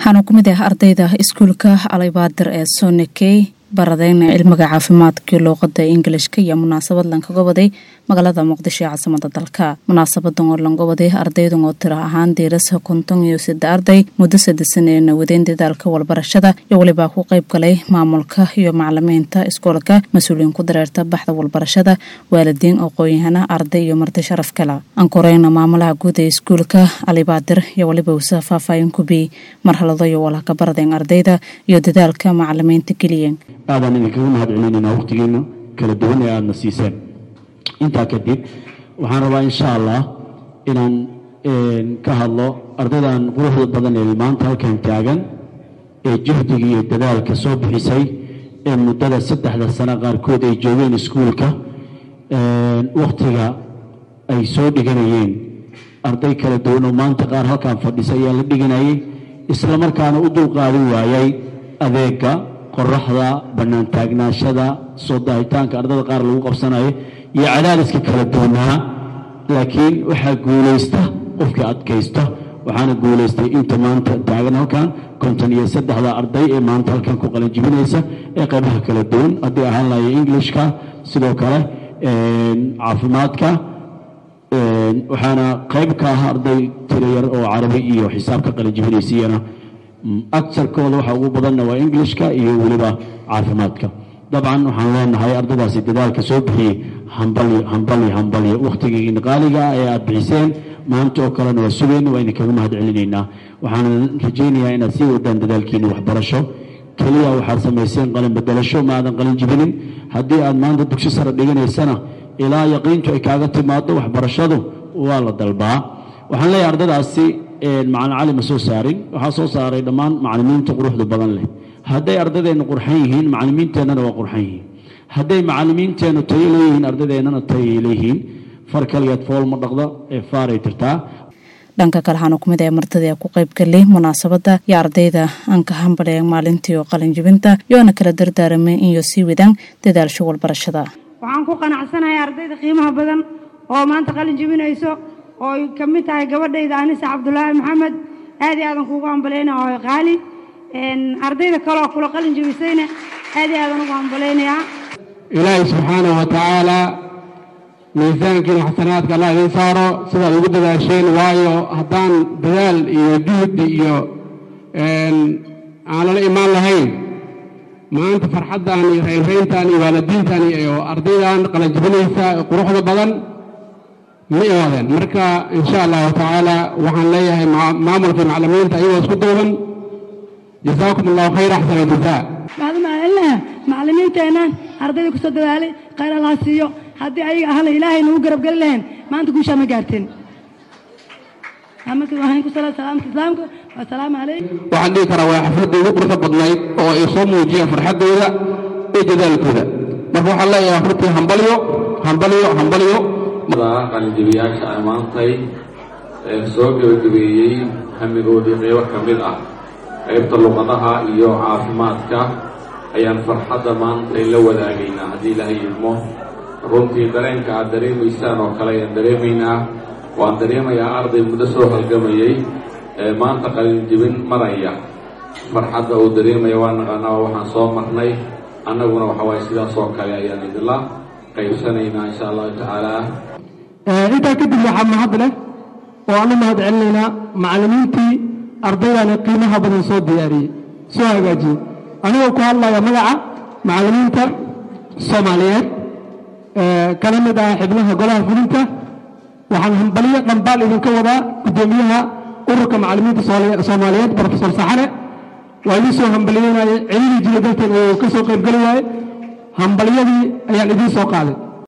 waxaana ku mid ah ardayda iskuulka alaybaadir ee sonakey baradeyna cilmiga caafimaadkii luuqada ingilishka iyo munaasabad lankaga waday magaalada muqdisho ee caasimada dalka munaasabadan oo langa waday ardaydan oo tiro ahaan diirasa konton iyo sida arday muddo sadasan eena wadeen dadaalka walbarashada iyo welibaa ku qeyb galay maamulka iyo macalimiinta iskoolka mas-uuliyiin ku dareerta baxda walbarashada waalidiin aqoon-yahana arday iyo marti sharaf kala ankoreyna maamulaha guud ee iskuulka alibaadir iyo weliba wasa faahfaahin kubiyey marhalado iyo walaka baradeen ardayda iyo dadaalka macalimiinta geliyeen aadaan idinkaga mahad celinaynaa wakhtigiina kala duwan ee aadana siiseen intaa kadib waxaan rabaa insha allah inaan ka hadlo ardaydan quruxda badan ee maanta halkan taagan ee juhdiga iyo dadaalka soo bixisay ee muddada saddexda sano qaarkood ay joogeen iskuulka wakhtiga ay soo dhiganayeen arday kala duwan oo maanta qaar halkan fadhisa ayaa la dhiganayay isla markaana u dulqaadin waayay adeega qoraxda bannaan taagnaashada soo daahitaanka ardada qaar lagu qabsanayo iyo cadaadiska kala duwanaa laakiin waxaa guulaysta qofkii adkaysta waxaana guulaystay inta maanta taagan halkan konton iyo saddexda arday ee maanta halkan ku qalanjibinaysa ee qaybaha kala duwan haddii ahaan lahayo englishka sidoo kale caafimaadka waxaana qayb ka ah arday tiro yar oo carabi iyo xisaabka qalanjibinaysiyana agsarkooda waxa ugu badanna waa englishka iyo weliba caafimaadka dabcan waxaan leenahay ardaydaasi dadaalka soo bixiyey hambalyo hambalyo hambalyo wakhtigiina qaaliga ah ee aad bixiseen maanta oo kalena waa sugayna waa idinkaga mahad celinaynaa waxaan rajaynayaa inaad sii wadaan dadaalkiina waxbarasho keliya waxaad samayseen qalin bedelasho ma aadan qalin jibinin haddii aad maanta dugsi sare dhiganaysana ilaa yaqiintu ay kaaga timaado waxbarashadu waa la dalbaa waxaan leeyahay ardaydaasi macalin cali ma soo saarin waxaa soo saaray dhammaan macalimiinta quruxda badan leh hadday ardadeenna qurxan yihiin macalimiinteennana waa qurxan yihiin hadday macalimiinteennu tayo leeyihiin ardadeennana tayay leeyihiin far kaligeed fool ma dhaqda ee faaray tirtaa dhanka kale waxaana ku mid ah martadii ku qayb galay munaasabada iyo ardayda aan ka hambaleen maalintii oo qalinjibinta iyoona kala dardaaramay iyo sii wadaan dadaalsho walbarashada waxaan ku qanacsanahay ardayda qiimaha badan oo maanta qalin jibinayso oo ay ka mid tahay gabadhayda anisa cabdulaahi maxamed aad iyo aadan kuugu hambalayna oo qaali ardayda kaleoo kula qalin jibisayna aad iyo aadan ugu hambalaynayaa ilaahay subxaanahu wa tacaala miisaankiina xasanaadka allah idiin saaro sidaad ugu dadaasheen waayo haddaan dadaal iyo juhdi iyo aan lala imaan lahayn maanta farxaddan iyo raynrayntan iyo waalidiintan iyo ardaydan qalanjibinaysa quruxda badan ma imaadeen marka insha allahu tacaala waxaan leeyahay maamulkii macalimiinta iyagoo isku duuban jasaakum allahu khayr axsana jazaa maadumaalinlaha macalimiinteennan ardayda kusoo dadaalay khayr allah siiyo haddii ayaga ahla ilaahay nagu garabgeli lahayn maanta guushaa ma gaarteen marka waxaan ku sala salaamka islaamka wasalaamu calaykum waxaan dhihi karaa waa xafladda ugu quruxda badnayd oo ay soo muujiyeen farxaddooda iyo dadaalkooda marka waxaan leeyahay hortii hambalyo hambalyo hambalyo qalinjibiyaasha ammaantay ee soo gebagabeeyey hamigoodii qeybo ka mid ah qaybta luqadaha iyo caafimaadka ayaan farxadda maantay la wadaagaynaa haddii ilaahay idmo runtii dareenka aad dareemaysaan oo kale ayaan dareemaynaa waan dareemayaa arday muddo soo halgamayey ee maanta qalinjibin maraya farxadda uu dareemaya waa naqaanaa waxaan soo marnay annaguna waxa waaye sidaas oo kale ayaan idinla qaybsanaynaa insha allahu tacaala intaa kadib waxaa mahad leh oo aan u mahad celinaynaa macallimiintii ardaydani qiimaha badan soo diyaariyey soo hagaajiyey anigoo ku hadlaya magaca macallimiinta soomaaliyeed kana mid ah xibnaha golaha fulinta waxaan hambaliyo dhambaal idinka wadaa guddoomiyaha ururka macallimiinta soomaaliyeed brofesor saxane waa idiin soo hambaliyeynaya celili jira darteed oo ka soo qaybgeli waaye hambaliyadii ayaan idiin soo qaaday